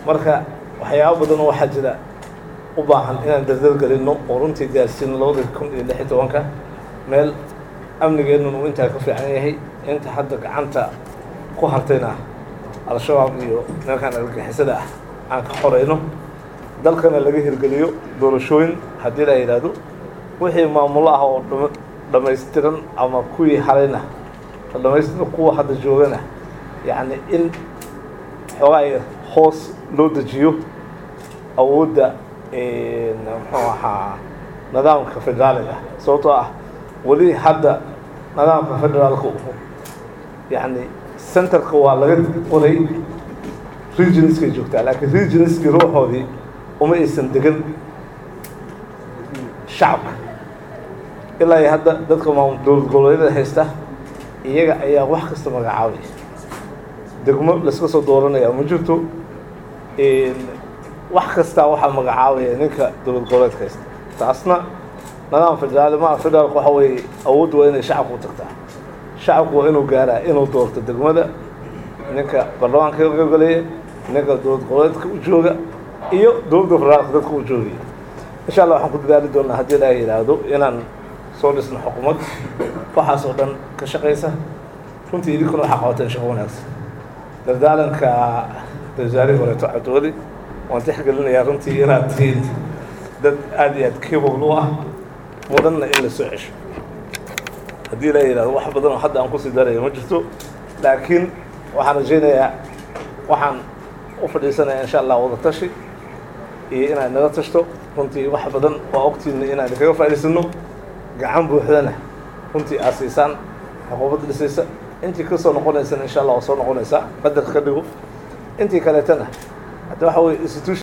marka waxyaabo badan oo waxaa jira u baahan inaan dardar gelinno oo runtii gaarsiino labada kun iyo lix iyo tobanka meel amnigeennuna uu intaa ka fiican yahay inta hadda gacanta ku hartayna al-shabaab iyo nimankaan argagixisada ah aan ka xoreyno dalkana laga hirgeliyo doorashooyin haddii la yidhaahdo wixii maamulo ah oo dhama dhammaystiran ama kuwii harayna dhammaystiran kuwa hadda joogana yacni in xoogaa hoos loo dejiyo awoodda muxuu ahaa nidaamka federaaliga sababtoo ah weli hadda nidaamka federaalka yacni centerka waa laga qoray regionskay joogtaa laakiin regionskii ruuxoodii uma aysan degan shacabka ilaa iyo hadda dadka maamul dowlad goboleedyada haysta iyaga ayaa wax kasta magacaabaya degmo layska soo dooranaya ma jirto wax kastaa waxaa magacaabaya ninka dowlad goboleedka haysta taasna nidaam federaali maa federaalka waxa weeye awoodda waa inay shacabka u tagtaa shacabku waa inuu gaaraa inuu doorto degmada ninka baarlamaanka ka qaybgalaya ninka dowlad goboleedka u jooga iyo dowladda federaalka dadka u joogaya insha allah waxaan ku dadaali doonaa haddii ilaaha yidhaahdo inaan soo dhisno xukuumad waxaas oo dhan ka shaqaysa runtii idinkuna waxaa qabateen shaqo wanaagsan dardaalanka wasaarihii horeeto cabdiweli waan tixgelinayaa runtii inaad tihiin dad aad iyo aad capable u ah mudanna in la soo cesho haddii la yidhahdo wax badan oo hadda aan kusii darayo ma jirto laakiin waxaan rajaynayaa waxaan u fadhiisanayaa insha allah wada tashi iyo inaad naga tashto runtii wax badan waa ogtiina inaan kaga faa'idaysano gacan buuxdana runtii aad siisaan xukuumadda dhisaysa intii ka soo noqonaysana insha allah waa soo noqonaysaa qadarka ka dhigo intii kaleetana hadda waxa weye institution